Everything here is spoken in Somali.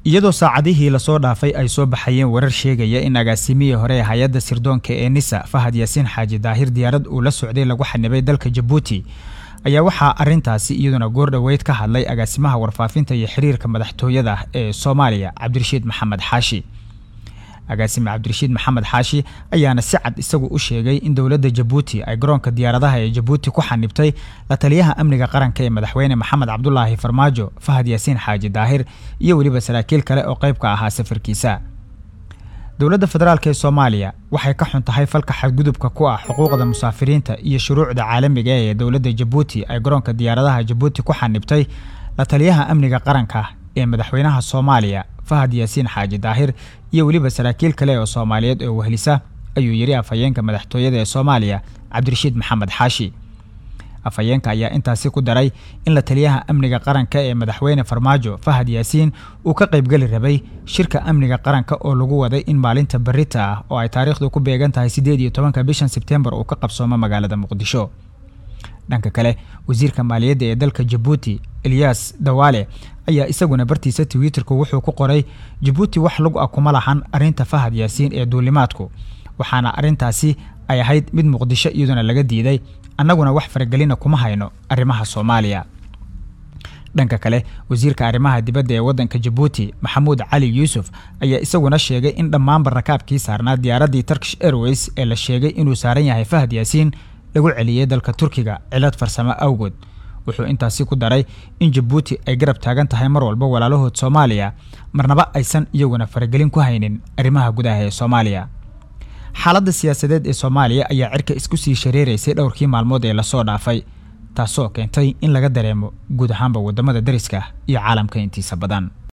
iyadoo saacadihii lasoo dhaafay ay soo baxayeen warar sheegaya in agaasimihii hore ee hay-adda sirdoonka ee nisa fahad yaasiin xaaji daahir diyaarad uu la socday lagu xanibay dalka jabuuti ayaa waxaa arintaasi iyaduna goor dhoweyd ka hadlay agaasimaha warfaafinta iyo xiriirka madaxtooyada ee soomaaliya cabdirashiid maxamed xaashi agaasime cabdirashiid maxamed xaashi ayaana si cad isagu u sheegay in dowladda jabuuti ay garoonka diyaaradaha ee jabuuti ku xanibtay la taliyaha amniga qaranka ee madaxweyne maxamed cabdulaahi farmaajo fahad yaasiin xaaji daahir iyo weliba saraakiil kale oo qayb ka ahaa safarkiisa dowladda federaalk ee soomaaliya waxay ka xun tahay falka xadgudubka ku ah xuquuqda musaafiriinta iyo shuruucda caalamiga ee dowladda jabuuti ay garoonka diyaaradaha jabuuti ku xanibtay la taliyaha amniga qaranka ee madaxweynaha soomaaliya fahad yaasiin xaaji daahir iyo weliba saraakiil kale oo soomaaliyeed oo wehlisa ayuu yidhi afhayeenka madaxtooyada ee soomaaliya cabdirashiid maxamed xaashi afhayeenka ayaa intaasi ku daray in la taliyaha amniga qaranka ee madaxweyne farmaajo fahad yaasiin uu ka qaybgeli rabay shirka amniga qaranka oo lagu waday in maalinta berita ah oo ay taariikhdu ku beegan tahay siddeed iyo tobanka bishan sebtembar uu ka qabsoomo magaalada muqdisho dhanka kale wasiirka maaliyadda ee dalka jabuuti eliyas dawaale ayaa isaguna bartiisa twitterku wuxuu ku qoray jabuuti wax lug ah kuma lahan arrinta fahad yaasiin ee duulimaadku waxaana arrintaasi ay ahayd mid muqdisho iyaduna laga diiday annaguna wax faragelina kuma hayno arrimaha soomaaliya dhanka kale wasiirka arrimaha dibadda ee waddanka jabuuti maxamuud cali yuusuf ayaa isaguna sheegay in dhammaanba rakaabkii saarnaa diyaaraddii turkish airways ee la sheegay inuu saaran yahay fahad yaasiin lagu celiyey dalka turkiga cilad farsamo awgood wuxuu intaasi ku daray in jabuuti ay garab taagan tahay mar walba walaalahood soomaaliya marnaba aysan iyaguna faragelin ku haynin arrimaha gudaha ee soomaaliya xaaladda siyaasadeed ee soomaaliya ayaa cirka isku sii shareeraysay dhowrkii maalmood ee lasoo dhaafay taasoo keentay in laga dareemo guud ahaanba waddamada dariska iyo caalamka intiisa badan